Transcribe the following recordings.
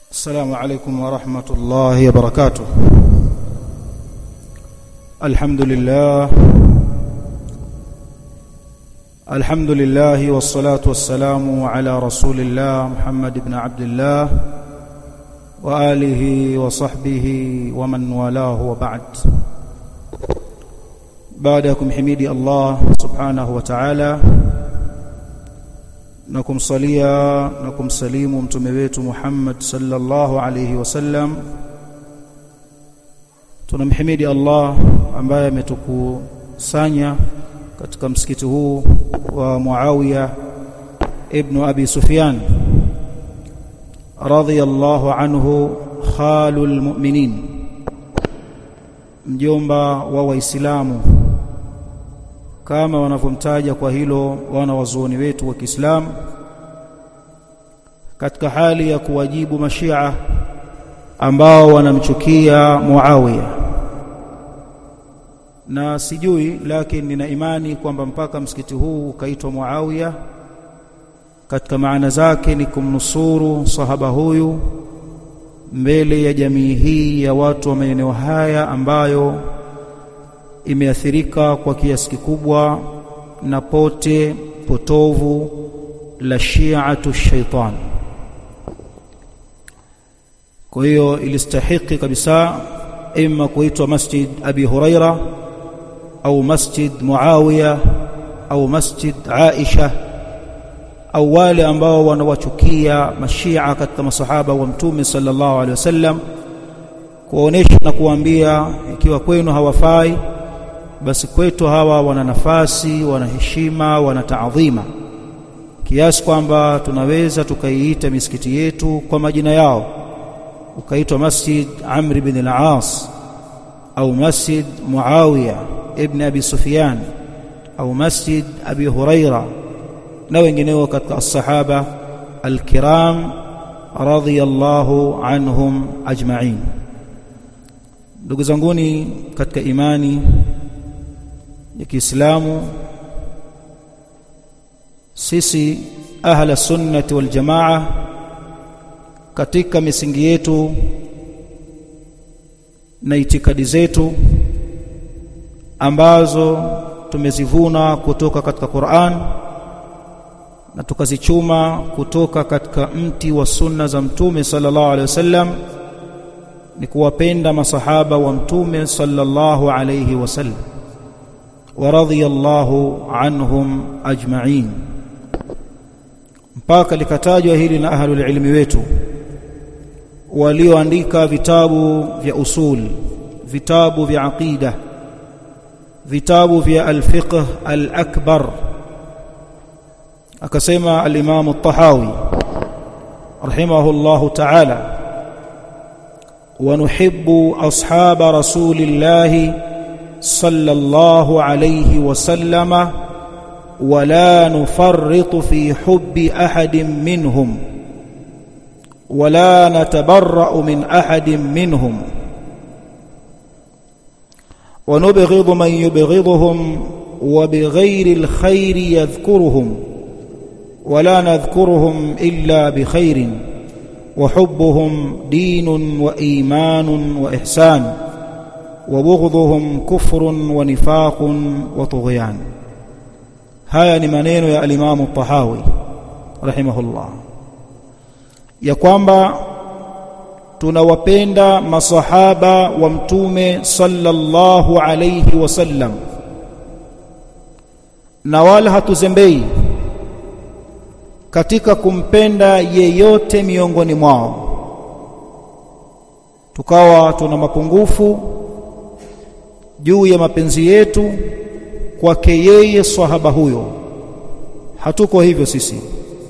السلام عليكم ورحمة الله وبركاته الحمد لله الحمد لله والصلاة والسلام على رسول الله محمد بن عبد الله وآله وصحبه ومن والاه وبعد بعدكم حميدي الله سبحانه وتعالى na kumsalia na kumsalimu mtume wetu Muhammad sallallahu alayhi wasallam tunamhimidi Allah ambaye ametukusanya katika msikiti huu wa Muawiya ibn Abi Sufyan radiyallahu anhu khalul mu'minin mjomba wa waislamu kama wanavyomtaja kwa hilo wana wazuoni wetu wa Kiislamu katika hali ya kuwajibu mashia ambao wanamchukia Muawiya na sijui lakini nina imani kwamba mpaka msikiti huu ukaitwa Muawiya katika maana zake ni kumnusuru sahaba huyu mbele ya jamii hii ya watu wa maeneo haya ambayo imeathirika kwa kiasi kikubwa na pote potovu la shi'atu shaitan kwa hiyo ilistahiki kabisa ima kuitwa masjid abi huraira au masjid muawiya au masjid aisha au wale ambao wanawachukia mashia katika masahaba wa mtume sallallahu alaihi wasallam kuonesha na kuambia ikiwa kwenu hawafai basi kwetu hawa wana nafasi wana heshima wana taadhima kiasi kwamba tunaweza tukaiita misikiti yetu kwa majina yao ukaitwa masjid Amr ibn al-As au masjid Muawiya ibn Abi Sufyan au masjid Abi Huraira na wengineo katika as-sahaba al-kiram radiyallahu anhum ajma'in ndugu zanguni katika imani ya Kiislamu sisi ahla sunnati wal jamaa katika misingi yetu na itikadi zetu ambazo tumezivuna kutoka katika Qur'an na tukazichuma kutoka katika mti wa sunna za mtume sallallahu alaihi wasallam ni kuwapenda masahaba wa mtume sallallahu alaihi wasallam ورضي الله عنهم أجمعين mpaka likatajwa hili na ahlul ilmi wetu walioandika vitabu vya usul vitabu vya aqida vitabu vya al-fiqh al-akbar akasema al-imam at-tahawi rahimahullahu ta'ala wa nuhibbu ashaba rasulillahi صلى الله عليه وسلم ولا نفرط في حب احد منهم ولا نتبرأ من احد منهم ونبغض من يبغضهم وبغير الخير يذكرهم ولا نذكرهم الا بخير وحبهم دين وايمان واحسان وبغضهم كفر ونفاق وطغيان haya ni maneno ya alimamu Tahawi rahimahullah ya kwamba tunawapenda masahaba wa mtume sallallahu alayhi wasallam na wala hatuzembei katika kumpenda yeyote miongoni mwao tukawa tuna mapungufu juu ya mapenzi yetu kwake yeye sahaba huyo hatuko hivyo sisi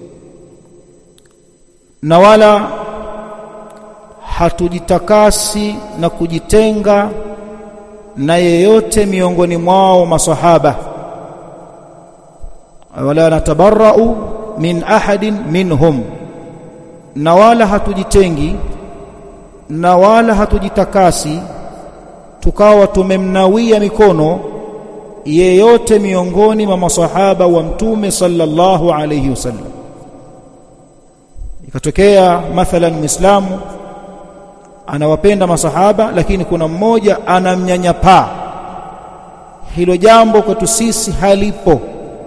na wala hatujitakasi na kujitenga na yeyote miongoni mwao masahaba wala natabarra'u min ahadin minhum na wala hatujitengi na wala hatujitakasi tukawa tumemnawia mikono yeyote miongoni mwa masahaba wa mtume sallallahu alayhi wasallam ikatokea mathalan muislamu anawapenda masahaba lakini kuna mmoja anamnyanyapaa hilo jambo kwetu sisi halipo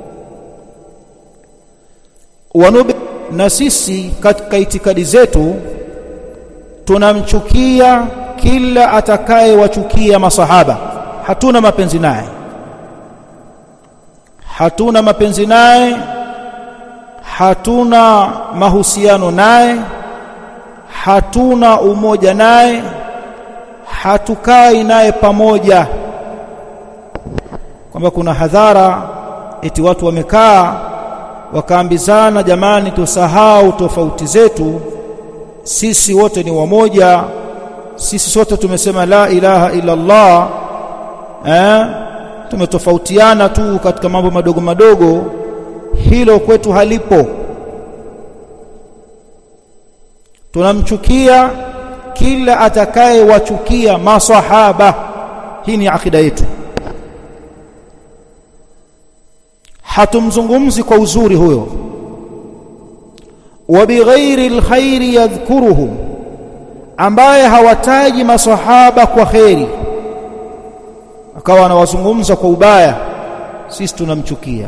wanube na sisi katika itikadi zetu tunamchukia kila atakayewachukia masahaba hatuna mapenzi naye hatuna mapenzi naye hatuna mahusiano naye hatuna umoja naye hatukai naye pamoja kwamba kuna hadhara eti watu wamekaa wakaambizana jamani tusahau tofauti zetu sisi wote ni wamoja sisi sote tumesema la ilaha illa Allah eh tumetofautiana tu katika mambo madogo madogo hilo kwetu halipo tunamchukia kila atakayewachukia masahaba hii ni akida yetu hatumzungumzi kwa uzuri huyo wa bighairi alkhairi yadhkuruhu ambaye hawataji masahaba kwa kheri akawa anawazungumza kwa ubaya sisi tunamchukia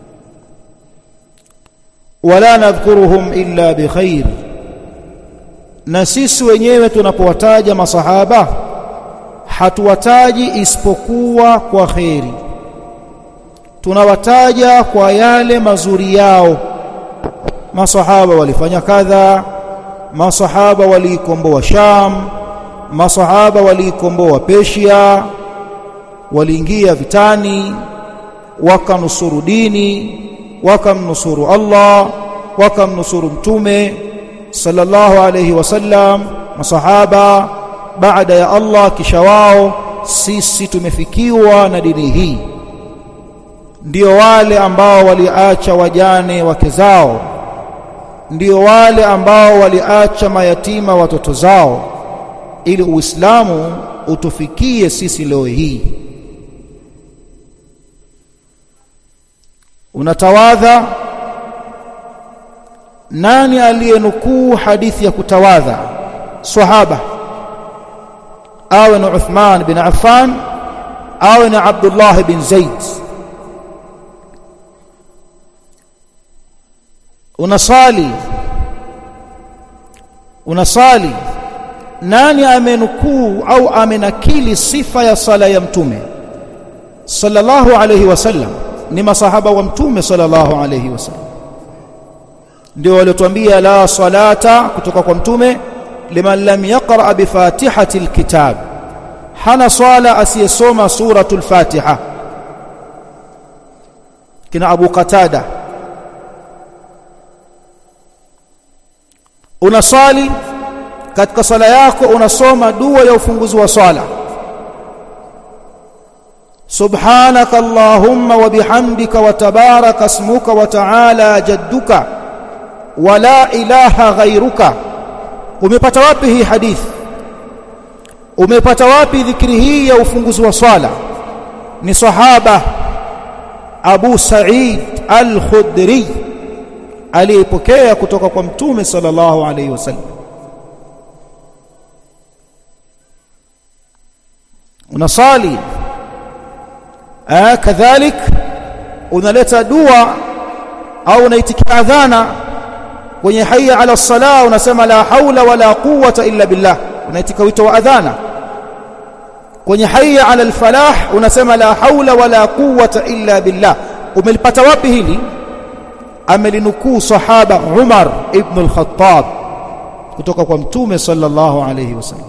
wala nadhkuruhum illa bikhair na sisi wenyewe tunapowataja masahaba hatuwataji isipokuwa kwa kheri tunawataja kwa yale mazuri yao masahaba walifanya kadha masahaba waliikomboa Sham masahaba waliikomboa Persia waliingia vitani wakanusuru dini wakamnusuru Allah wakamnusuru mtume sallallahu alayhi wasallam masahaba baada ya Allah kisha wao sisi tumefikiwa na dini hii ndio wale ambao waliacha wajane wake zao ndio wale ambao waliacha mayatima watoto zao ili uislamu utufikie sisi leo hii unatawadha nani aliyenukuu hadithi ya kutawadha sahaba awe ni Uthman bin Affan awe ni Abdullah bin Zaid unasali unasali nani amenukuu au amenakili sifa ya sala ya mtume sallallahu alayhi wasallam ni masahaba wa mtume sallallahu alayhi wasallam ndio waliotuambia la salata kutoka kwa mtume liman lam yaqra bi fatihati alkitab hana swala asiyesoma suratul fatiha kina abu qatada unasali katika sala yako unasoma dua ya ufunguzi wa swala سبحانك اللهم وبحمدك وتبارك اسمك وتعالى جدك ولا إله غيرك umepata wapi hii hadithi umepata wapi dhikri hii ya ufunguzi wa swala ni sahaba Abu Sa'id Al-Khudri aliyepokea kutoka kwa mtume sallallahu alayhi wasallam unasali ah kadhalik unaleta dua au unaitikia adhana kwenye hayya ala sala unasema la haula wala quwwata illa billah unaitika wito wa adhana kwenye hayya ala alfalah unasema la haula wala quwwata illa billah umelipata wapi hili amelinukuu sahaba Umar ibn al-Khattab kutoka kwa mtume sallallahu alayhi wasallam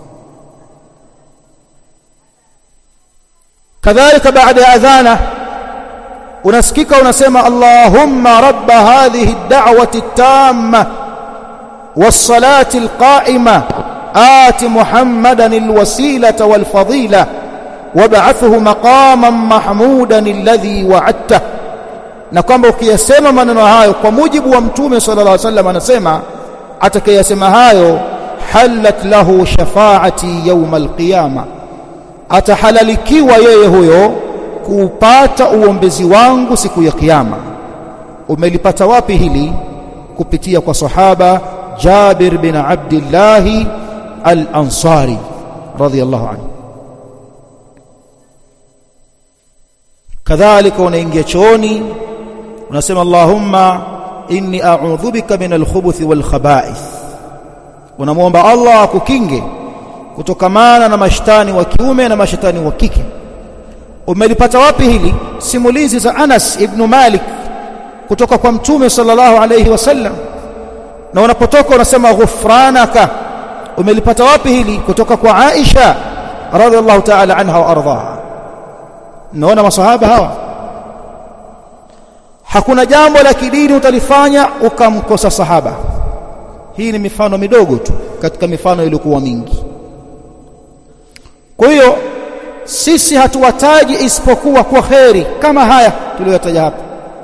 kadhalika baada ya adhana unasikika unasema Allahumma rabb hadhihi ad-da'wati at-tamma was-salati al-qa'ima آت محمدا الوسيلة والفضيلة وابعثه مقاما محمودا الذي وعدته na kwamba ukiyasema maneno hayo kwa mujibu wa mtume sallallahu alaihi wasallam anasema atakayesema hayo halat lahu shafaati yawm alqiyama atahalalikiwa yeye huyo kuupata uombezi wangu siku ya kiyama umelipata wapi hili kupitia kwa sahaba Jabir bin Abdullah al-Ansari radhiyallahu anhu kadhalika unaingia chooni unasema Allahumma inni a'udhu bika min al-khubuthi wal khaba'ith unamwomba Allah akukinge kutokamana na mashtani wa kiume na mashtani wa kike umelipata wapi hili simulizi za Anas ibn Malik kutoka kwa mtume sallallahu alayhi wasallam na unapotoka unasema ghufranaka umelipata wapi hili kutoka kwa Aisha radhiallahu ta'ala anha wa ardhaha naona masahaba hawa hakuna jambo la kidini utalifanya ukamkosa sahaba hii ni mifano midogo tu katika mifano iliyokuwa mingi kwa hiyo sisi hatuwataji isipokuwa kwa kheri kama haya tuliyotaja hapa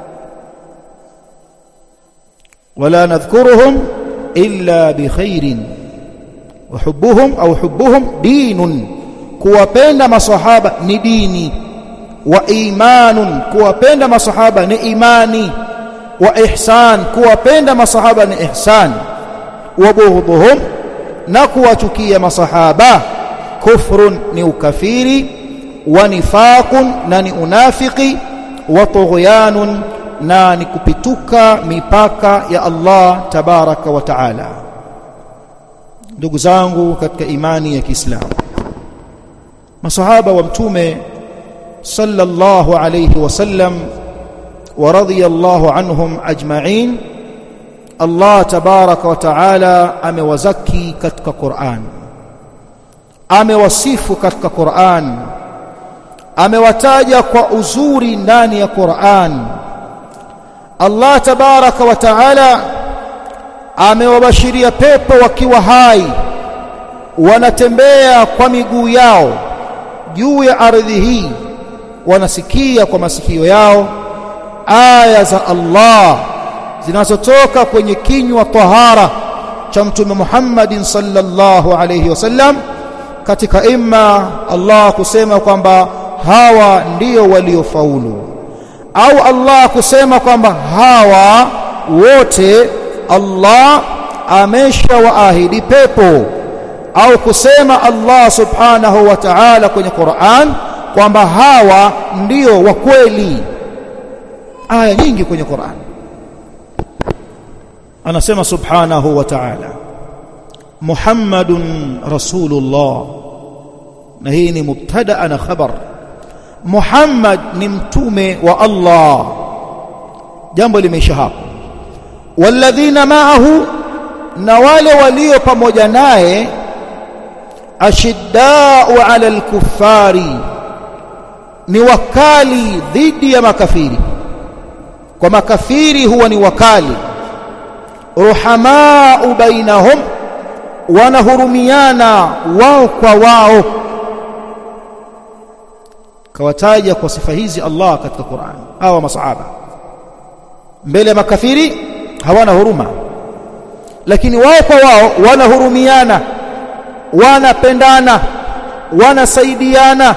wala nadhkuruhum illa bikhairin wa hubbuhum au hubbuhum dinun kuwapenda masahaba ni dini wa imanun kuwapenda masahaba ni imani wa ihsan kuwapenda masahaba ni ihsan wa bughdhuhum na kuwachukia masahaba kufrun ni ukafiri wa nifaqun na ni unafiki wa tughyanun na ni kupituka mipaka ya Allah tabaraka wa taala ndugu zangu katika imani ya Kiislamu masahaba wa mtume sallallahu alayhi wasallam wa radiyallahu anhum ajma'in Allah tabaraka wa taala amewazaki katika Qur'an amewasifu katika Qur'an amewataja kwa uzuri ndani ya Qur'an Allah tabaraka wa taala amewabashiria pepo wakiwa hai wanatembea kwa miguu yao juu ya ardhi hii wanasikia kwa masikio yao aya za Allah zinazotoka kwenye kinywa tahara cha mtume Muhammadin sallallahu alayhi wasallam katika imma Allah kusema kwamba hawa ndio waliofaulu au Allah kusema kwamba hawa wote Allah ameshawaahidi pepo au kusema Allah subhanahu wa ta'ala kwenye Qur'an kwamba hawa ndio wa kweli aya nyingi kwenye Qur'an anasema subhanahu wa ta'ala Muhammadun rasulullah na hii ni mubtada na khabar Muhammad ni mtume wa Allah jambo limeisha hapo walladhina ma'ahu na wale walio pamoja naye ashiddau 'ala al-kuffari ni wakali dhidi ya makafiri kwa makafiri huwa ni wakali ruhamau bainahum wanahurumiana wao kwa wao kawataja kwa sifa hizi Allah katika Qur'an hawa masahaba mbele ya makafiri hawana huruma lakini wao kwa wao wanahurumiana wanapendana wanasaidiana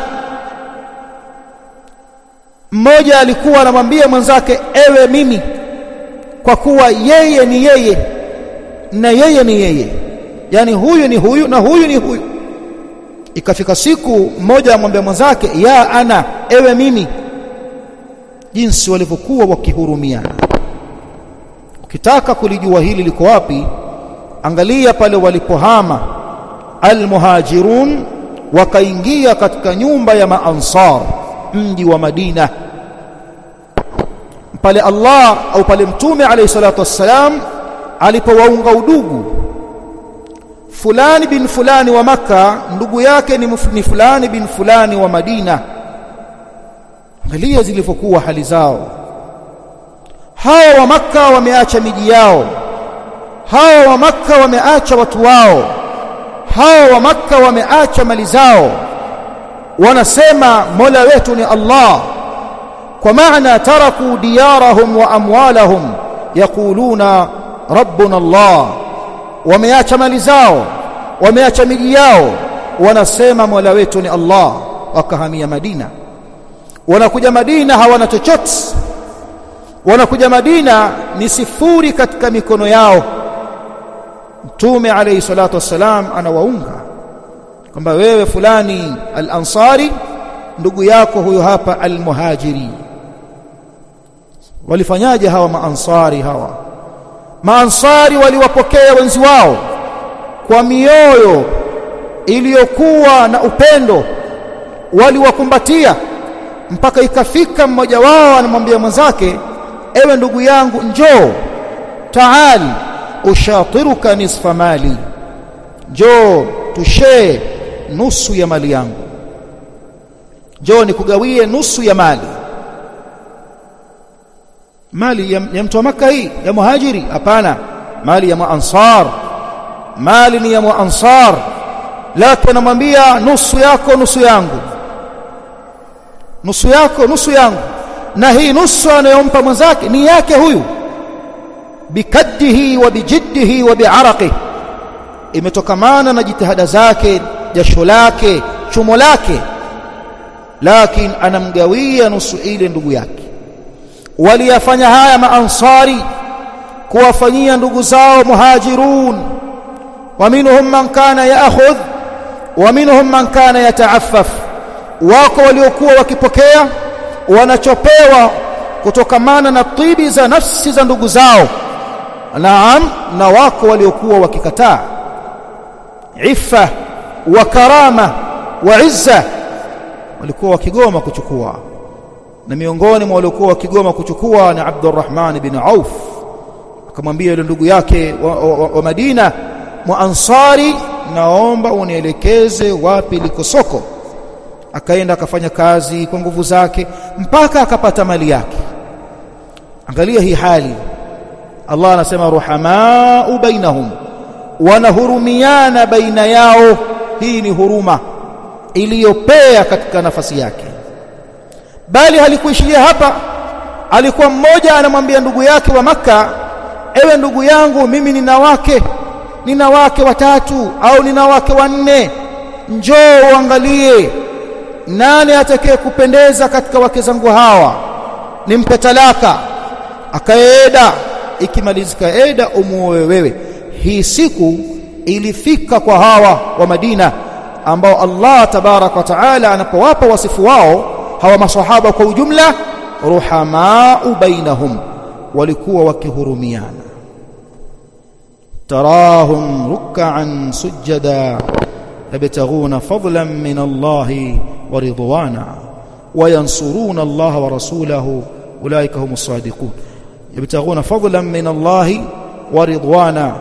mmoja alikuwa anamwambia mwenzake ewe mimi kwa kuwa yeye ni yeye na yeye ni yeye yani huyu ni huyu na huyu ni huyu ikafika siku mmoja amwambia mwenzake ya ana ewe mimi jinsi walivyokuwa wakihurumiana ukitaka kulijua hili liko wapi angalia pale walipohama almuhajirun wakaingia katika nyumba ya maansar mji wa Madina pale Allah au pale mtume alayhi salatu wassalam alipowaunga udugu fulani bin fulani wa maka ndugu yake ni, ni fulani bin fulani wa Madina angalia zilivyokuwa hali zao hawa wa maka wameacha miji yao hawa wa maka wameacha watu wao hawa wa maka wameacha mali zao wanasema mola wetu ni Allah kwa maana taraku diyarahum wa amwalahum yaquluna rabbuna Allah wameacha mali zao wameacha miji yao wanasema mola wetu ni Allah wakahamia Madina wanakuja Madina hawana chochote wanakuja Madina ni sifuri katika mikono yao mtume alayhi salatu wassalam anawaunga kwamba wewe fulani al-ansari ndugu yako huyo hapa al-muhajiri walifanyaje hawa maansari hawa maansari waliwapokea wenzi wao kwa mioyo iliyokuwa na upendo waliwakumbatia mpaka ikafika mmoja wao anamwambia mwenzake ewe ndugu yangu njoo taali ushatiruka nisfa mali njoo tushee nusu ya mali yangu njoo nikugawie nusu ya mali mali ya, ya mtu wa maka hii ya muhajiri hapana mali ya maansar mali ni ya maansar lakini anamwambia nusu yako nusu yangu nusu yako nusu yangu na hii nusu anayompa mwenzake ni yake huyu bikaddihi wa bijiddihi wa bi'araqihi imetokamana na jitihada zake jasho lake chumo lake lakini anamgawia nusu ile ndugu yake waliyafanya haya maansari kuwafanyia ndugu zao muhajirun wa minhum man kana yaakhudh wa minhum man kana yataaffaf wako waliokuwa wakipokea wanachopewa kutokamana na tibi za nafsi za ndugu zao naam na wako waliokuwa wakikataa iffa wa karama wa izza walikuwa wakigoma kuchukua na miongoni mwa waliokuwa wakigoma kuchukua ni Abdurrahman bin Auf akamwambia yule ndugu yake wa, wa, wa, wa Madina muansari naomba unielekeze wapi liko soko akaenda akafanya kazi kwa nguvu zake mpaka akapata mali yake angalia hii hali Allah anasema ruhamaa bainahum wanahurumiana baina yao hii ni huruma iliyopea katika nafasi yake bali halikuishia hapa alikuwa mmoja anamwambia ndugu yake wa maka ewe ndugu yangu mimi nina wake nina wake watatu au nina wake wanne njoo uangalie nani atakaye kupendeza katika wake zangu hawa nimpe talaka akaeda ikimalizika eda umuoe wewe hii siku ilifika kwa hawa wa Madina ambao Allah tabarak wa taala anapowapa wasifu wao hawa maswahaba kwa ujumla ruhamau bainahum walikuwa wakihurumiana tarahum ruk'an sujada yabtaghuna fadlan min Allah wa ridwana وينصرون الله ورسوله أولئك هم الصادقون يبتغون فضلا من الله ورضوانا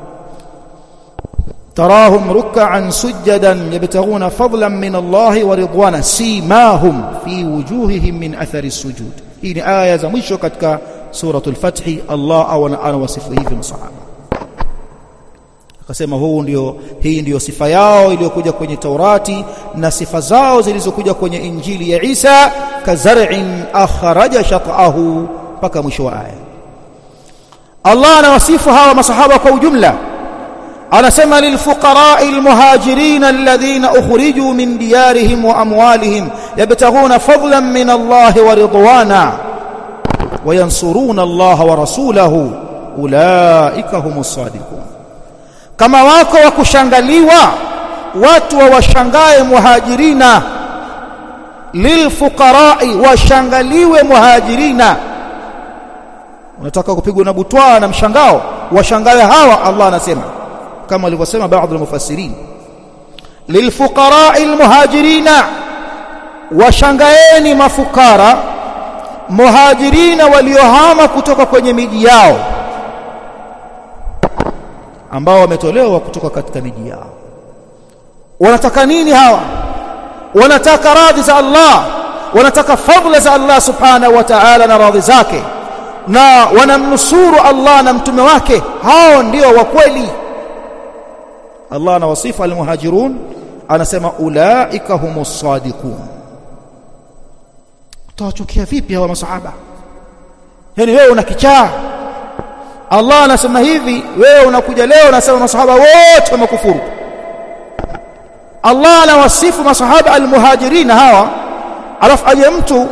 تراهم ركعا سجدا يبتغون فضلا من الله ورضوانا سيماهم في وجوههم من أثر السجود هي آية za mwisho katika suratul Fath Allah anawasifu hivi masahaba akasema huu ndio hii ndiyo sifa yao iliyokuja kwenye Taurati na sifa zao zilizokuja kwenye Injili ya Isa kazar'in akhraja shat'ahu mpaka mwisho wa aya Allah anawasifu hawa masahaba kwa ujumla anasema lilfuqara'i almuhajirin alladhina ukhriju min diyarihim wa amwalihim yabtaghuna fadlan min Allah wa ridwana wayansuruna Allah wa rasulahu ulaika humus sadiqun kama wako wa kushangaliwa watu wa washangae muhajirina lilfuqara'i washangaliwe muhajirina unataka kupigwa na butwaa na mshangao washangae hawa Allah anasema kama alivyosema baadhi ya mufassirin lilfuqara'i almuhajirina washangaeni mafukara muhajirina waliohama kutoka kwenye miji yao ambao wametolewa kutoka katika miji yao wanataka nini hawa wanataka radhi za Allah wanataka fadhila za Allah subhanahu wa ta'ala na radhi zake na wanamnusuru Allah na mtume wake hao ndio wa kweli Allah anawasifu almuhajirun anasema ulaika humus sadiqun utawachukia vipi hawa masahaba yani wewe una kichaa Allah anasema hivi wewe unakuja leo unasema masahaba wote wamekufuru Allah anawasifu masahaba almuhajirin hawa alafu aje mtu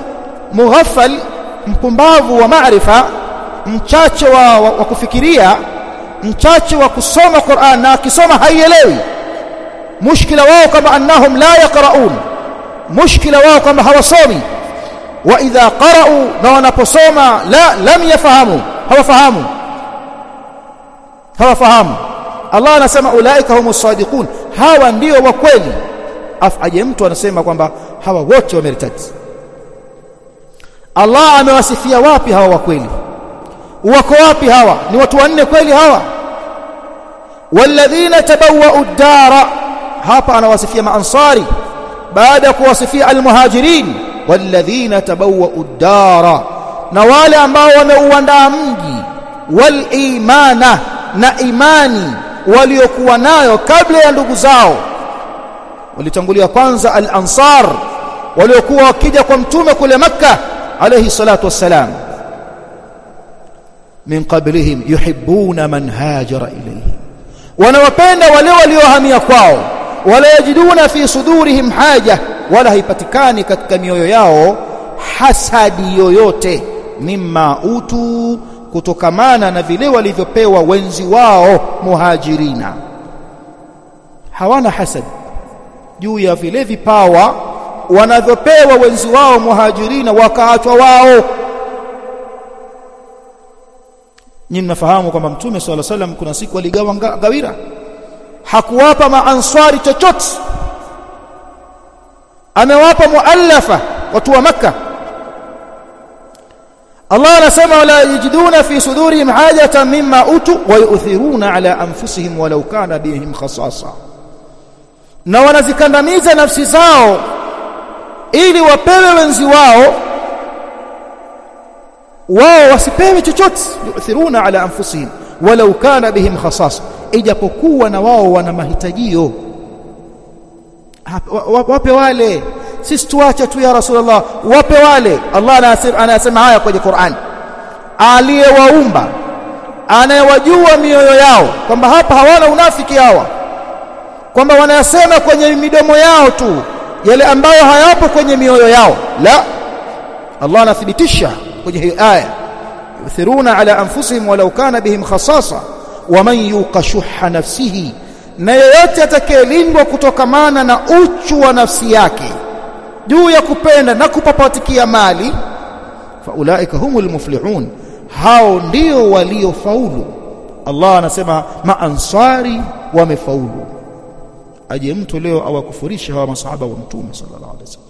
mughaffal mpumbavu wa maarifa mchache wa, wa, wa kufikiria mchache wa kusoma Qur'an na akisoma haielewi mushkila wao kama annahum la yaqraun mushkila wao kama hawasomi wa idha qara'u na wanaposoma la lam yafahamu hawafahamu hawafahamu Allah anasema ulaika humus sadiqun hawa ndio wa kweli afaje mtu anasema kwamba hawa wote wameritati Allah amewasifia wapi hawa wa kweli wako wapi hawa ni watu wanne kweli hawa walladhina tabawwa'u ad-dara hapa anawasifia maansari baada ya kuwasifia almuhajirin walladhina tabawwa'u ad-dara na wale ambao wameuandaa mji wal imana na imani waliokuwa nayo kabla ya ndugu zao walitangulia kwanza al-ansar waliokuwa wakija kwa mtume kule makka alayhi salatu wassalam min qablihim yuhibbuna man hajara ilayhim wanawapenda wale waliohamia kwao wala yajiduna fi sudurihim haja wala haipatikani katika mioyo yao hasadi yoyote mimma utu kutokamana na vile walivyopewa wenzi wao muhajirina hawana hasad juu ya vile vipawa wanavyopewa wenzi wao muhajirina wakaachwa wao nyinyi mnafahamu kwamba mtume swalla salam kuna siku aligawa gawira hakuwapa maanswari chochote amewapa muallafa watu wa makka Allah anasema wala yajiduna fi sudurihim hajatan mimma utu wa yu'thiruna ala anfusihim walau kana bihim khasasa na wanazikandamiza nafsi zao ili wapewe wenzi wao wao wasipewe chochote yu'thiruna ala anfusihim walau kana bihim khasasa ijapokuwa na wao wana mahitajio wape wale sisi tuache tu ya rasulullah wape wale Allah anasema haya kwenye Qur'an aliyewaumba anayewajua mioyo yao kwamba hapa hawana unafiki hawa kwamba wanayasema kwenye midomo yao tu yale ambayo hayapo kwenye mioyo yao la Allah anathibitisha kwenye hii aya yuthiruna ala anfusihim walau kana bihim khasasa waman yuqashuha nafsihi na yeyote atakayelindwa kutokamana na uchu wa nafsi yake juu ya kupenda na kupapatikia mali faulaika humul muflihun hao ndio waliofaulu Allah anasema maansari wamefaulu aje mtu leo awakufurisha hawa masahaba wa mtume sallallahu alaihi wasallam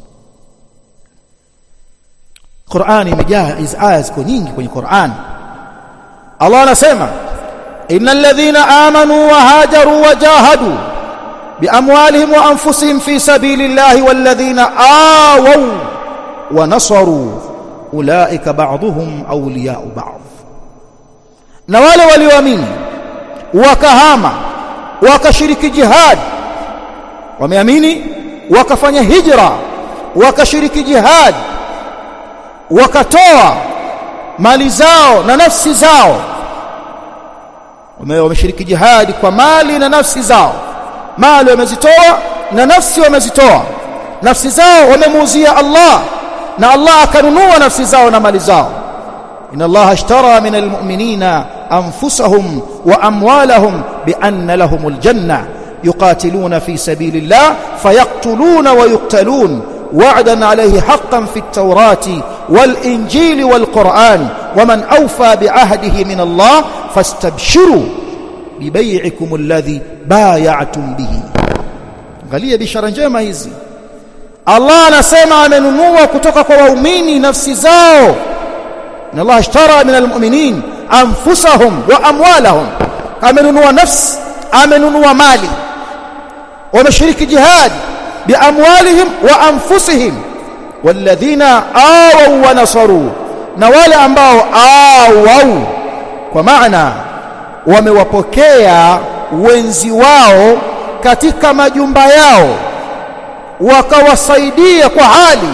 Qur'ani imejaa hizo aya ziko nyingi kwenye Qur'an Allah anasema innal ladhina amanu wa hajaru wa jahadu بأموالهم وأنفسهم في سبيل الله والذين آووا ونصروا أولئك بعضهم أولياء بعض na wale walioamini wakahama wakashiriki jihad wameamini wakafanya hijra wakashiriki jihad wakatoa mali zao na nafsi zao wameshiriki jihad kwa mali na nafsi zao mali wamezitoa na nafsi wamezitoa nafsi zao wamemuuzia Allah na Allah akanunua nafsi zao na mali zao inna Allah ashtara min almu'minina anfusahum wa amwalahum bi anna lahumul janna yuqatiluna fi sabilillah fayaqtuluna wa yuqtalun وعدا عليه حقا في التوراة والإنجيل والقرآن ومن أوفى بعهده من الله فاستبشروا ببيعكم الذي بايعتم به angalia bishara njema hizi Allah anasema amenunua kutoka kwa waumini nafsi zao na Allah ashtara min almu'minin anfusahum wa amwalahum amenunua nafsi amenunua mali wameshiriki jihad biamwalihim wa anfusihim walladhina awaw wa nasaru na wale ambao awaw kwa maana wamewapokea wenzi wao katika majumba yao wakawasaidia kwa hali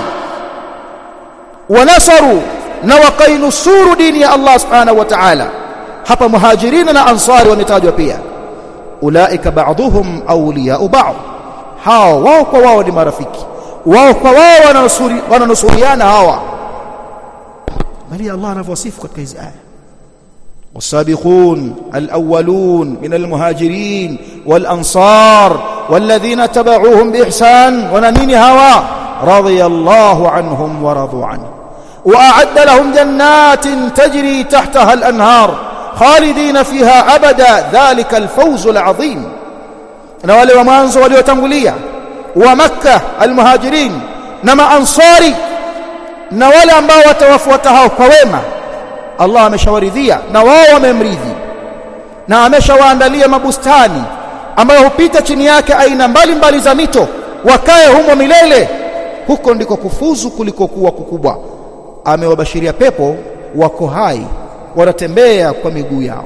wanasaru na wakainusuru dini ya Allah subhanahu wa ta'ala hapa muhajirina na ansari wametajwa pia ulaika ba'dhum awliya'u ba'd hao wao kwa wao ni marafiki wao kwa wao wananusuri wananusuriana hawa bali Allah anavyosifu katika hizi aya والسابقون الأولون من المهاجرين والأنصار والذين تبعوهم بإحسان ونمين هوا رضي الله عنهم ورضوا عنه وأعد لهم جنات تجري تحتها الأنهار خالدين فيها أبدا ذلك الفوز العظيم نوالي ومانزو وليوتنغلية ومكة المهاجرين نما أنصاري نوالي ambao watawafuata hao kwa wema Allah ameshawaridhia na wao wamemridhi na ameshawaandalia mabustani ambayo hupita chini yake aina mbalimbali za mito wakae humo milele huko ndiko kufuzu kuliko kuwa kukubwa amewabashiria pepo wako hai wanatembea kwa miguu yao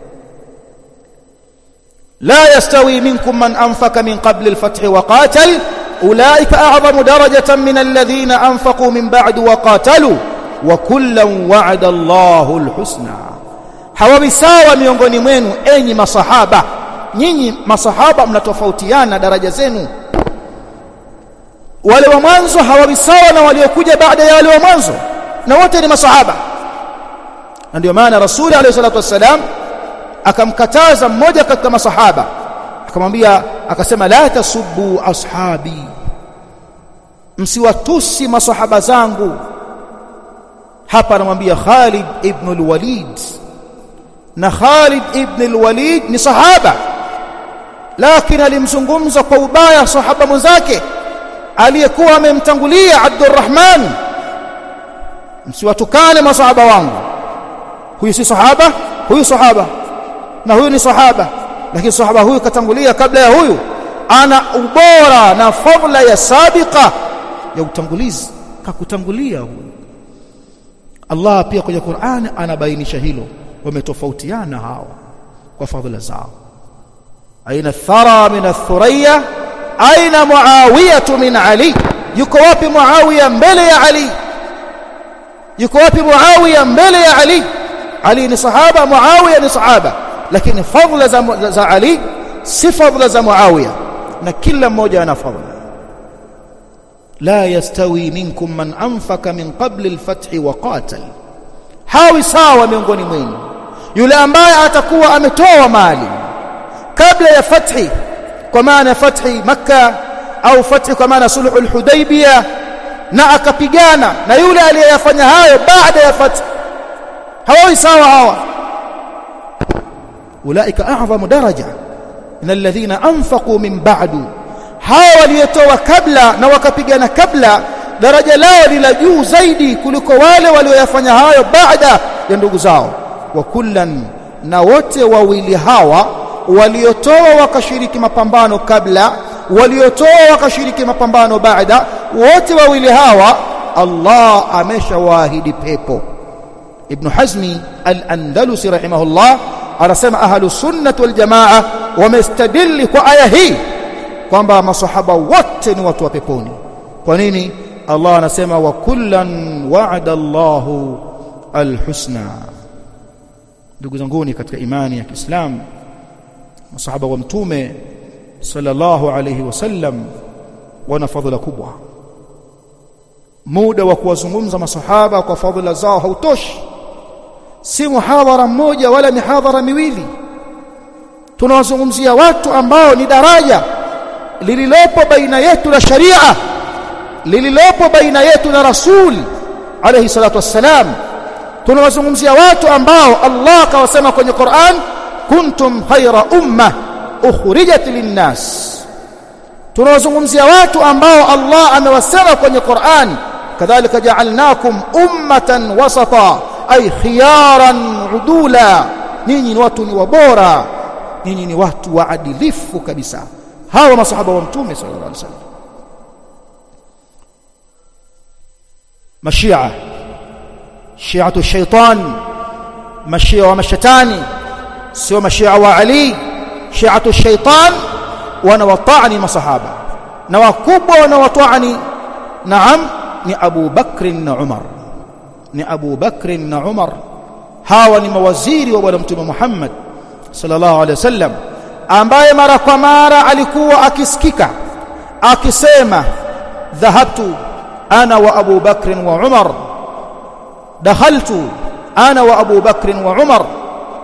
لا يستوي منكم من أنفق من قبل الفتح وقاتل أولئك أعظم درجة من الذين أنفقوا من بعد وقاتلوا وكلا وعد الله الحسنى hawawi sawa miongoni mwenu enyi masahaba nyinyi masahaba mnatofautiana daraja zenu wale wa mwanzo hawawi sawa na waliokuja baada ya wale wa mwanzo na wote ni masahaba na ndio maana rasuli alayhi salatu wassalam akamkataza mmoja katika masahaba akamwambia akasema la tasubbu ashabi msiwatusi masahaba zangu hapa anamwambia Khalid ibn al-Walid na Khalid ibn al-Walid ni sahaba lakini alimzungumza kwa ubaya sahaba mwenzake aliyekuwa amemtangulia Abdurrahman msiwatukane masahaba wangu huyu si sahaba huyu sahaba na huyu ni sahaba lakini sahaba huyu katangulia kabla ya huyu ana ubora na fadhila ya sabiqa ya utangulizi kakutangulia huyu Allah pia kwenye Qur'an anabainisha hilo wametofautiana hawa kwa fadhila zao aina thara min athuriya aina muawiya min ali yuko wapi muawiya mbele ya ali yuko wapi muawiya mbele ya ali ali ni sahaba muawiya ni sahaba lakini fadhila za, za ali si fadhila za muawiya na kila mmoja ana fadhila لا يستوي منكم من أنفق من قبل الفتح وقاتل hawi sawa miongoni mwenu yule ambaye atakuwa ametoa mali kabla ya fathi kwa maana fathi makka au fathi kwa maana sulhul hudaybiyah na akapigana na yule aliyeyafanya hayo baada ya fathi hawawi sawa hawa ulaika a'zamu daraja min alladhina anfaqu min ba'du hawa waliotoa kabla na wakapigana kabla daraja lao ni la juu zaidi kuliko wale walioyafanya hayo baada ya ndugu zao wa kullan na wote wawili hawa waliotoa wakashiriki mapambano kabla waliotoa wakashiriki mapambano baada wote wawili hawa Allah ameshawaahidi pepo Ibn Hazmi al-Andalusi rahimahullah anasema ahlus sunnah wal jamaa wamestadili kwa aya hii kwamba masahaba wote ni watu wa peponi kwa nini Allah anasema wa kullan wa'ada Allahu alhusna ndugu zanguni katika imani ya Kiislamu masahaba wa mtume sallallahu alayhi wasallam wana fadhila kubwa muda wa kuwazungumza masahaba kwa fadhila zao hautoshi si muhadhara mmoja wala mihadhara miwili tunawazungumzia watu ambao ni daraja lililopo baina yetu na sharia lililopo baina yetu na rasul alayhi salatu wassalam tunawazungumzia watu ambao Allah kawasema kwenye Qur'an kuntum khayra umma ukhrijat linnas tunawazungumzia watu ambao Allah amewasema kwenye Qur'an kadhalika ja'alnakum ummatan wasata ay khiyaran udula nyinyi ni watu ni wabora nyinyi ni watu waadilifu kabisa hawa masahaba wa mtume sallallahu alaihi wasallam mashia shiatu shaitan mashia wa mashatani sio mashia wa ali shiatu shaitan wanawatani masahaba na wakubwa wanawatani naam ni Abu Bakr na Umar ni Abu Bakr na Umar hawa ni mawaziri wa bwana mtume Muhammad sallallahu alaihi wasallam ambaye mara kwa mara alikuwa akisikika akisema dhahabtu ana wa Abu Bakr wa Umar dakhaltu ana wa Abu Bakr wa Umar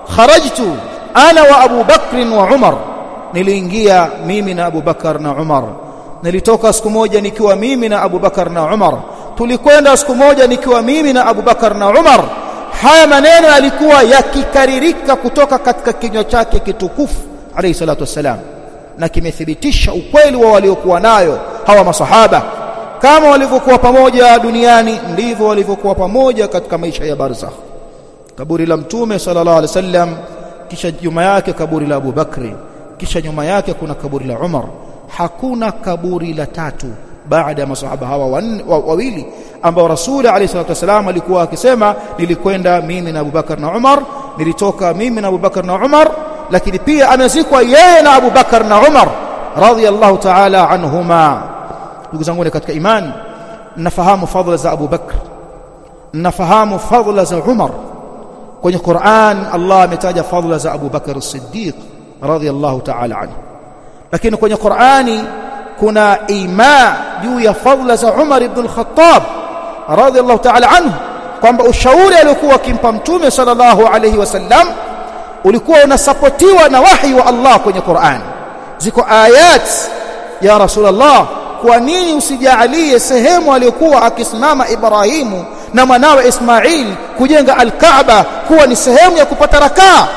kharajtu ana wa Abu Bakr wa Umar niliingia mimi na Abu Bakar na Umar nilitoka siku moja nikiwa mimi na Abu Bakar na Umar tulikwenda siku moja nikiwa mimi na Abu Bakar na Umar haya maneno yalikuwa yakikaririka kutoka katika kinywa chake kitukufu alayhi salatu wassalam na kimethibitisha ukweli wa waliokuwa nayo hawa masahaba kama walivyokuwa pamoja duniani ndivyo walivyokuwa pamoja katika maisha ya barzakh kaburi la mtume sallallahu alaihi wasallam kisha nyuma yake kaburi la Abu Bakri kisha nyuma yake kuna kaburi la Umar hakuna kaburi la tatu baada ya masahaba hawa wawili ambao rasuli alayhi salatu wasallam alikuwa akisema nilikwenda mimi na Abubakar na Umar nilitoka mimi na Abubakar na Umar lakini pia amezikwa yeye na Abubakar na Umar radhiyallahu ta'ala anhuma ndugu zangu katika imani nafahamu fadhila za Abu Bakr nafahamu fadhila za Umar kwenye Qur'an Allah ametaja fadhila za Abu Bakr as-Siddiq radhiyallahu ta'ala anhu lakini kwenye Qur'ani kuna ima juu ya fadhila za Umar ibn al-Khattab radhiyallahu ta'ala anhu kwamba ushauri aliokuwa akimpa mtume sallallahu alayhi wasallam ulikuwa unasapotiwa na wahi wa Allah kwenye Qur'an ziko ayat ya Rasulullah kwa nini usijaalie sehemu aliyokuwa akisimama Ibrahimu na mwanawe Ismail kujenga al-Kaaba kuwa ni sehemu ya kupata rakaa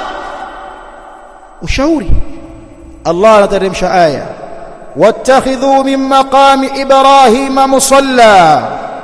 ushauri Allah anateremsha aya wattakhidhu min maqami ibrahima musalla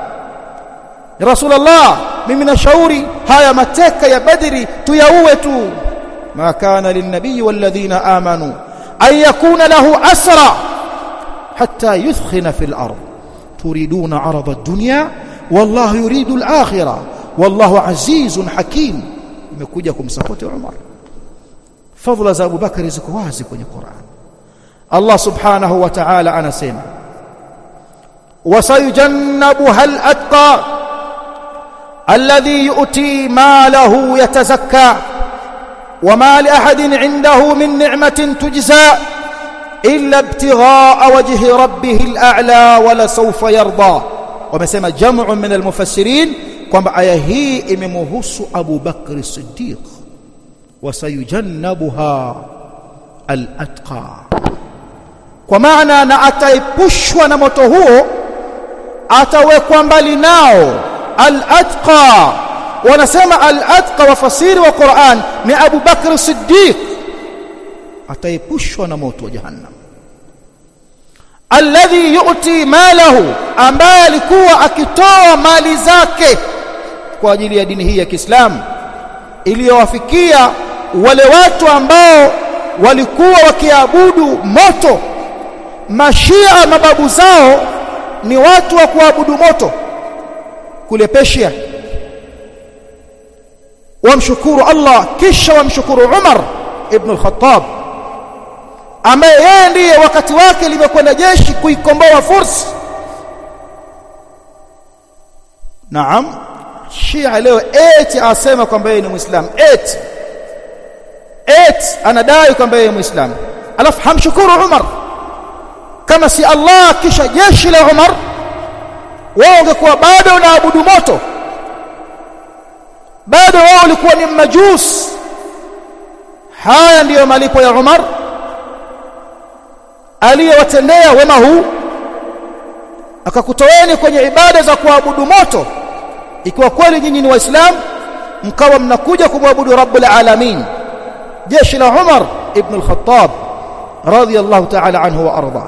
Rasulullah mimi nashauri haya mateka ya Badri tuyaue tu ma kana linnabii walladhina amanu an yakuna lahu asra hatta yuthkhina fil ard turiduna arada ad-dunya wallahu yuridu al-akhirah wallahu azizun hakim imekuja kumsapoti Umar fadhila za Abu Bakari ziko wazi kwenye Qur'an Allah subhanahu wa ta'ala anasema wasayujannabuha al-atqa alladhi yu'ti malahu yatazakka وما لأحد عنده من نعمة تجزى إلا ابتغاء وجه ربه الأعلى ولسوف يرضى ومسمى جمع من المفسرين kwamba aya hii imemhusu Abu Bakr Siddiq wasayujannabuha al-atqa kwa maana na ataepushwa na moto huo atawekwa mbali nao al-atqa wanasema al-atqa wafasiri wa Qur'an ni Abu Bakr Siddiq ataepushwa na moto wa jahannam alladhi yu'ti malahu ambaye alikuwa akitoa mali zake kwa ajili ya dini hii ya Kiislamu iliyowafikia wale watu ambao walikuwa wakiabudu moto mashia mababu zao ni watu wa kuabudu moto kule Persia wamshukuru Allah kisha wamshukuru Umar ibn al-Khattab ambaye yeye ndiye wakati wake limekwenda jeshi kuikomboa Furs Naam Shia leo eti asema kwamba yeye ni Muislamu eti eti anadai kwamba yeye ni Muislamu alafu hamshukuru Umar kama si Allah kisha jeshi la Umar wao ungekuwa bado unaabudu moto bado wao walikuwa ni majus haya ndiyo malipo ya Umar aliyewatendea wema huu akakutoeni kwenye ibada za kuabudu moto ikiwa kweli nyinyi ni waislamu mkawa mnakuja kumwabudu rabbul alamin jeshi la Umar ibn al-Khattab radiyallahu ta'ala anhu wa arda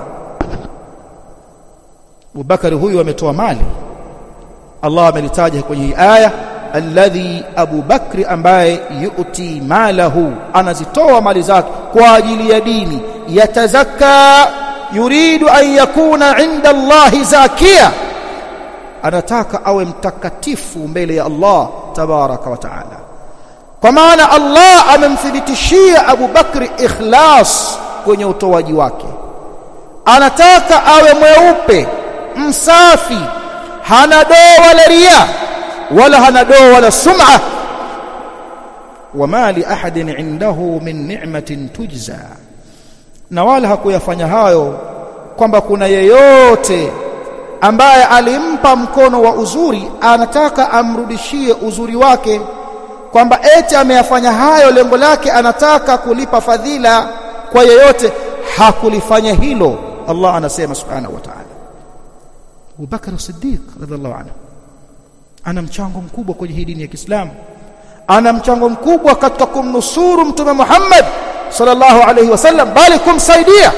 Abubakar huyu ametoa mali Allah amelitaja kwenye hii aya alladhi Abu Bakri ambaye yu'ti malahu anazitoa mali zake kwa ajili ya dini yatazakka yuridu an yakuna inda Allah zakia anataka awe mtakatifu mbele ya Allah tabaraka wa taala kwa maana Allah amemthibitishia Abu Bakri ikhlas kwenye utoaji wake anataka awe mweupe msafi hana doa wala ria wala hana doa wala sum'a wama li ahadin indahu min ni'matin tujza na wala hakuyafanya hayo kwamba kuna yeyote ambaye alimpa mkono wa uzuri anataka amrudishie uzuri wake kwamba eti ameyafanya hayo lengo lake anataka kulipa fadhila kwa yeyote hakulifanya hilo Allah anasema subhanahu wa ta'ala Abu Bakar Siddiq radhiallahu anhu ana mchango mkubwa kwenye hii dini ya Kiislamu ana mchango mkubwa katika kumnusuru mtume Muhammad sallallahu alaihi wasallam bali kumsaidia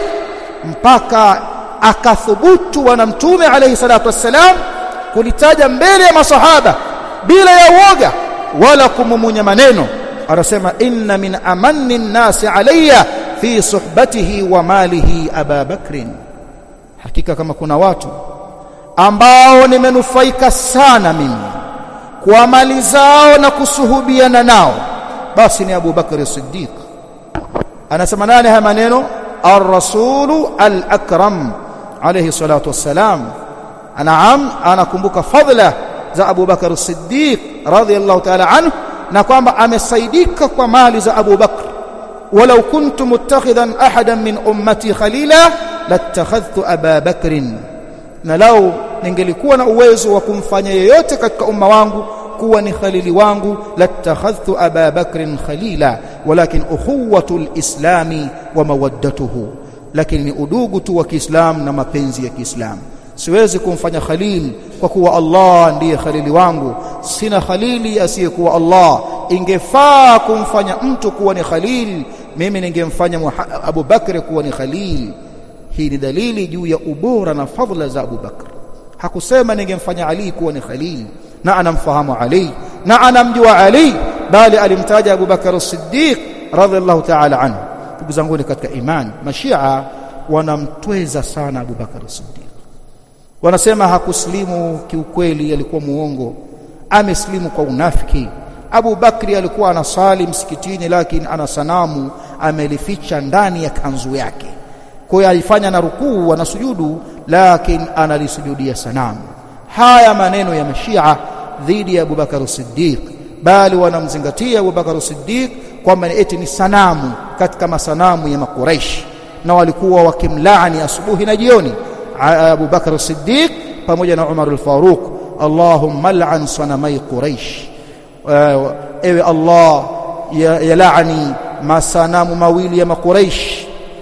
mpaka akathubutu wana mtume alaihi salatu wassalam kulitaja mbele ya masahaba bila ya uoga wala kumumunya maneno anasema inna min amanni nnasi alayya fi suhbatihi wa malihi aba bakrin hakika kama kuna watu ambao nimenufaika sana mimi kwa mali zao na kusuhubiana nao basi ni Abu Bakr Siddiq anasema nani haya maneno ar-rasulu al-akram alayhi salatu wassalam anaam anakumbuka fadla za Abu Bakr Siddiq radhiyallahu ta'ala anhu na kwamba amesaidika kwa mali za Abu Bakr walau kuntu muttakhidan ahadan min ummati khalila latakhadhtu Aba Bakrin na lau ningelikuwa na uwezo wa kumfanya yeyote katika umma wangu kuwa ni khalili wangu latakhadhtu Aba Bakrin khalila walakin ukhuwatu alislami wa mawaddatuhu lakini ni udugu tu wa Kiislamu na mapenzi ya Kiislamu siwezi kumfanya khalil kwa kuwa Allah ndiye khalili wangu sina khalili asiyekuwa Allah ingefaa kumfanya mtu kuwa ni khalil mimi ningemfanya Abu Bakr kuwa ni khalil hii ni dalili juu ya ubora na fadhila za Abu Bakr hakusema ningemfanya Ali kuwa ni khalil na anamfahamu Ali na anamjua Ali bali alimtaja Abu Bakr as-Siddiq radhiallahu ta'ala anhu ndugu zangu katika imani mashia wanamtweza sana Abu Bakr as-Siddiq wanasema hakuslimu kiukweli alikuwa muongo ameslimu kwa unafiki Abu Bakri alikuwa anasali msikitini lakini ana sanamu amelificha ndani ya kanzu yake kwa hiyo alifanya na rukuu na sujudu lakini analisujudia sanamu haya maneno ya mashia dhidi ya Abu Bakar Siddiq bali wanamzingatia Abu Bakar Siddiq kwamba eti ni sanamu katika masanamu ya makuraish na walikuwa wakimlaani asubuhi na jioni Abu Bakar Siddiq pamoja na Umar al-Faruq Allahumma al'an sanamai Quraish ewe Allah yalaani masanamu mawili ya makuraish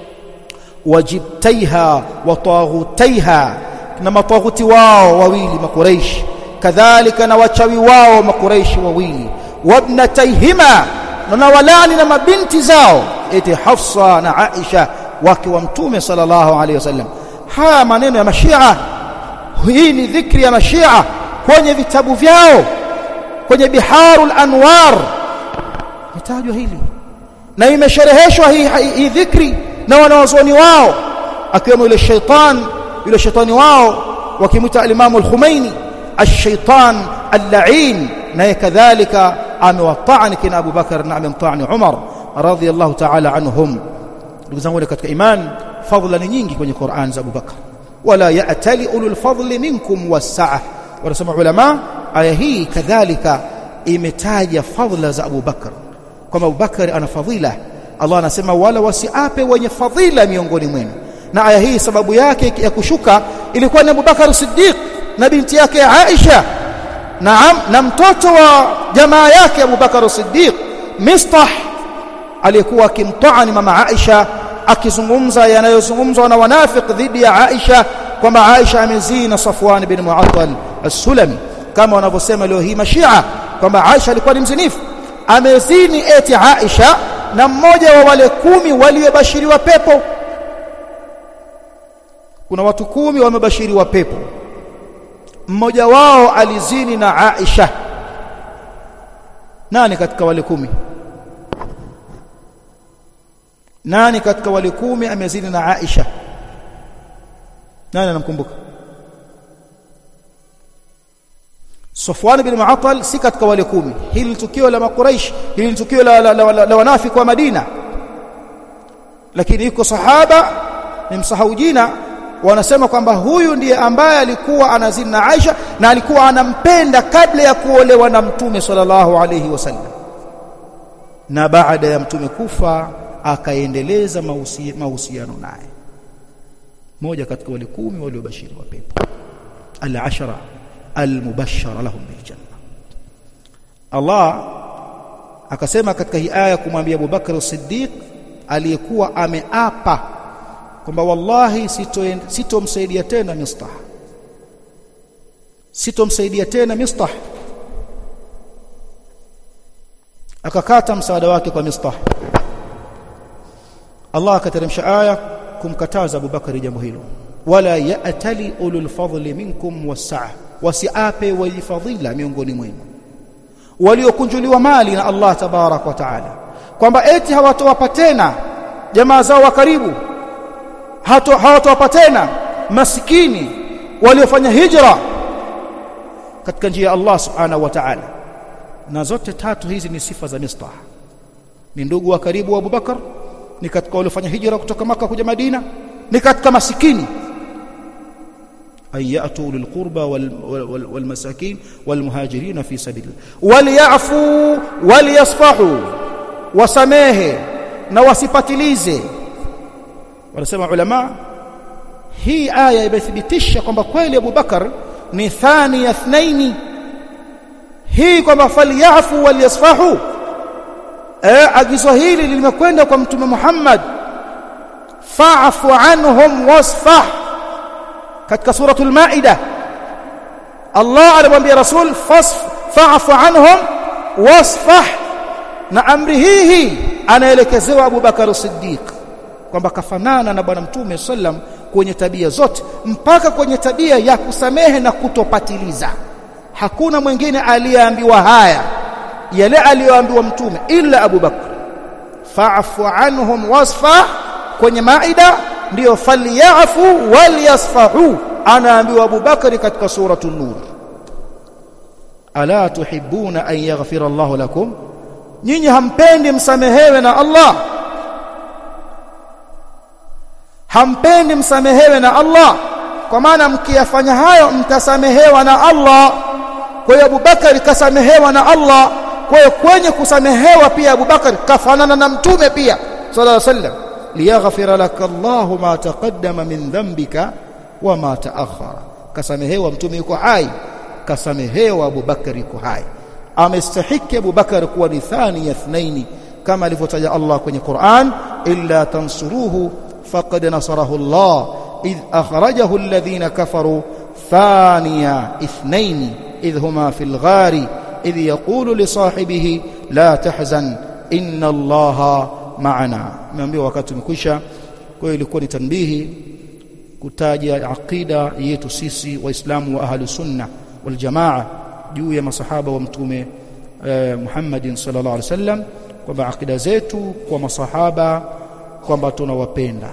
wajibtaiha wa taghutaiha na mataghuti wao wawili makuraish kadhalika na wachawi wao makuraish wawili wabnataihima na walani na mabinti zao eti Hafsa na Aisha wake wa mtume sallallahu alaihi wasallam haya maneno ya mashia hii ni dhikri ya mashia kwenye vitabu vyao kwenye biharul anwar mitajwa hili na imeshereheshwa hii, hii dhikri na wanawazuoni wao akiwemo yule shaitan yule shaitani wao wakimwita al-Imam al-Khumaini ash-shaytan al-la'in naye kadhalika amewatani kina Abu Bakar na amemtani Umar radhiyallahu ta'ala anhum ndugu zangu katika iman fadhila ni nyingi kwenye Qur'an za Abu Bakar wala ya'tali ulul fadli minkum was-sa'a wanasema ulama aya hii kadhalika imetaja fadhila za Abu Bakar kwamba Abu Bakar ana fadhila Allah anasema wala wasiape wenye fadhila miongoni mwenu na aya hii sababu yake ya kushuka ilikuwa ni Abu Bakar Siddiq na binti yake Aisha naam na mtoto wa jamaa yake Abu Bakar Siddiq Mistah aliyekuwa akimtaani mama Aisha akizungumza yanayozungumzwa na wanafiki dhidi ya Aisha kwamba Aisha amezina Safwan bin Mu'attal as-Sulami kama wanavyosema leo hii mashia kwamba Aisha alikuwa ni mzinifu amezini eti Aisha na mmoja wa wale kumi waliobashiriwa pepo kuna watu kumi wamebashiriwa pepo mmoja wao alizini na Aisha nani katika wale kumi nani katika wale kumi amezini na Aisha nani anamkumbuka Safwan bin Mu'attal si katika wale kumi hili tukio la makuraish hili tukio la, la, la, la, la wanafiki wa Madina lakini yuko sahaba nimsahau jina wanasema kwamba huyu ndiye ambaye alikuwa anazini na Aisha na alikuwa anampenda kabla ya kuolewa na mtume sallallahu alayhi wasallam na baada ya mtume kufa akaendeleza mahusiano naye moja katika wale kumi waliobashiriwa pepo al-ashara al-mubashshara lahum bil janna Allah akasema katika hii aya kumwambia Abu Bakr as-Siddiq aliyekuwa ameapa kwamba wallahi sitomsaidia sito tena Mistah sitomsaidia tena Mistah akakata msaada wake kwa Mistah Allah akateremsha aya kumkataza Abu Bakari jambo hilo wala ya'tali ulul fadli minkum was-sa'a wasiape walifadhila miongoni mwenu waliokunjuliwa mali na Allah tabarak wa taala kwamba eti hawatowapa tena jamaa zao wa karibu hawatowapa tena masikini waliofanya hijra katika njia ya Allah subhanahu wa ta'ala na zote tatu hizi ni sifa za Mistah ni ndugu wa karibu wa Abu Bakar ni katika waliofanya hijra kutoka maka kuja Madina ni katika masikini ayatu lilqurba walmasakin walmuhajirin fi sabilillah waliyafu waliyasfahu wasamehe na wasipatilize wanasema ulama hii aya imethibitisha kwamba kweli Abu Bakar ni thani ya thnaini hii kwamba falyafu waliyasfahu eh agizo hili limekwenda kwa mtume Muhammad fa'fu anhum wasfah katika suratul maida Allah alimwambia rasul fa'fu anhum wasfah na amri hii anaelekezewa Abu Bakar Siddiq kwamba kafanana na bwana mtume sallam kwenye tabia zote mpaka kwenye tabia ya kusamehe na kutopatiliza hakuna mwingine aliyeambiwa haya yale aliyoambiwa mtume ila Abu Bakr fa'fu anhum wasfa kwenye maida ndiyo falyafu walyasfahu anaambiwa Abu Bakr katika suratul nur ala tuhibbuna an yaghfira Allah lakum nyinyi hampendi msamehewe na Allah hampendi msamehewe na Allah kwa maana mkiyafanya hayo mtasamehewa na Allah kwa hiyo Abubakar kasamehewa na Allah kwa hiyo kwenye kusamehewa pia Abubakar kafanana na mtume pia sallallahu alaihi wasallam liyaghfira laka Allahu ma taqaddama min dhanbika wa ma ta'akhkhara kasamehewa mtume yuko hai kasamehewa Abubakar yuko hai amestahiki Abubakar kuwa ni thani ya thnaini kama alivyotaja Allah kwenye Qur'an illa tansuruhu faqad nasarahu Allah idh akhrajahu alladhina kafaru thaniya ithnaini إذ هما في الغار إذ يقول لصاحبه لا تحزن إن الله معنا nimeambiwa wakati umekwisha kwa hiyo ilikuwa ni tanbihi kutaja aqida yetu sisi waislamu wa ahlu sunna wal jamaa juu ya masahaba wa mtume eh, Muhammadin sallallahu alaihi wasallam kwamba aqida zetu kwa masahaba kwamba tunawapenda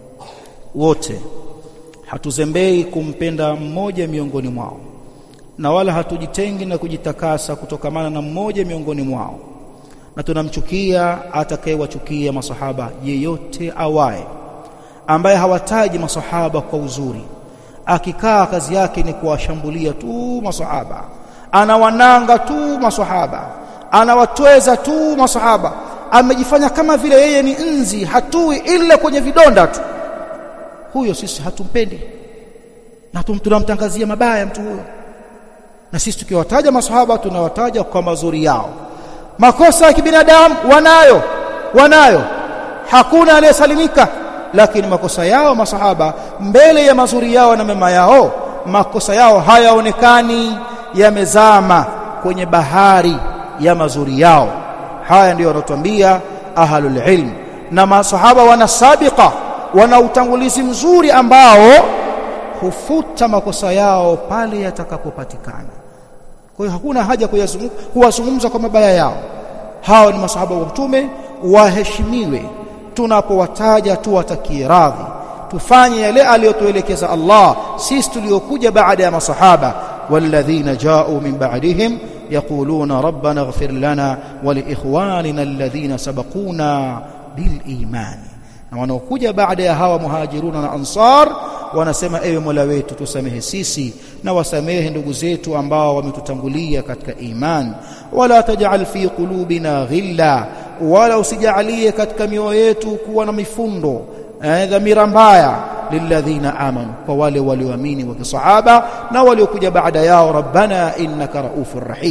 wote hatuzembei kumpenda mmoja miongoni mwao na wala hatujitengi na kujitakasa kutokamana na mmoja miongoni mwao na tunamchukia atakayewachukia masahaba yeyote awaye ambaye hawataji masahaba kwa uzuri akikaa kazi yake ni kuwashambulia tu masahaba anawananga tu masahaba anawatweza tu masahaba amejifanya kama vile yeye ni nzi hatui ila kwenye vidonda tu huyo sisi hatumpendi na tunamtangazia mabaya mtu huyo na sisi tukiwataja masahaba tunawataja kwa mazuri yao makosa ya kibinadamu wanayo wanayo hakuna aliyesalimika lakini makosa yao masahaba mbele ya mazuri yao na mema yao makosa yao hayaonekani yamezama kwenye bahari ya mazuri yao haya ndiyo wanatuambia ahlul ilm na masahaba wana sabiqa wana utangulizi mzuri ambao hufuta makosa yao pale yatakapopatikana kwa hiyo hakuna haja kuwazungumza kwa mabaya yao hao ni masahaba wa mtume waheshimiwe tunapowataja tuwatakie radhi tufanye yale aliyotuelekeza Allah sisi tuliokuja baada ya masahaba والذين جاءوا من بعدهم يقولون ربنا اغفر لنا ولإخواننا الذين سبقونا بالإيمان na wanaokuja baada ya hawa muhajiruna na ansar wanasema ewe Mola wetu tusamehe sisi na wasamehe ndugu zetu ambao wametutangulia katika iman wala taj'al fi qulubina ghilla wala usijalie katika mioyo yetu kuwa na mifundo eh, dhamira mbaya lilladhina amanu kwa wale walioamini wa kisahaba na waliokuja baada yao rabbana innaka raufur rahim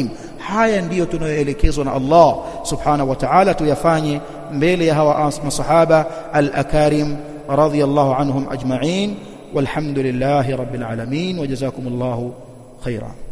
haya ndiyo tunayoelekezwa na Allah subhanahu wa ta'ala tuyafanye mbele ya hawa masahaba al-akarim radiyallahu anhum ajma'in walhamdulillahi rabbil alamin wa jazakumullahu khairan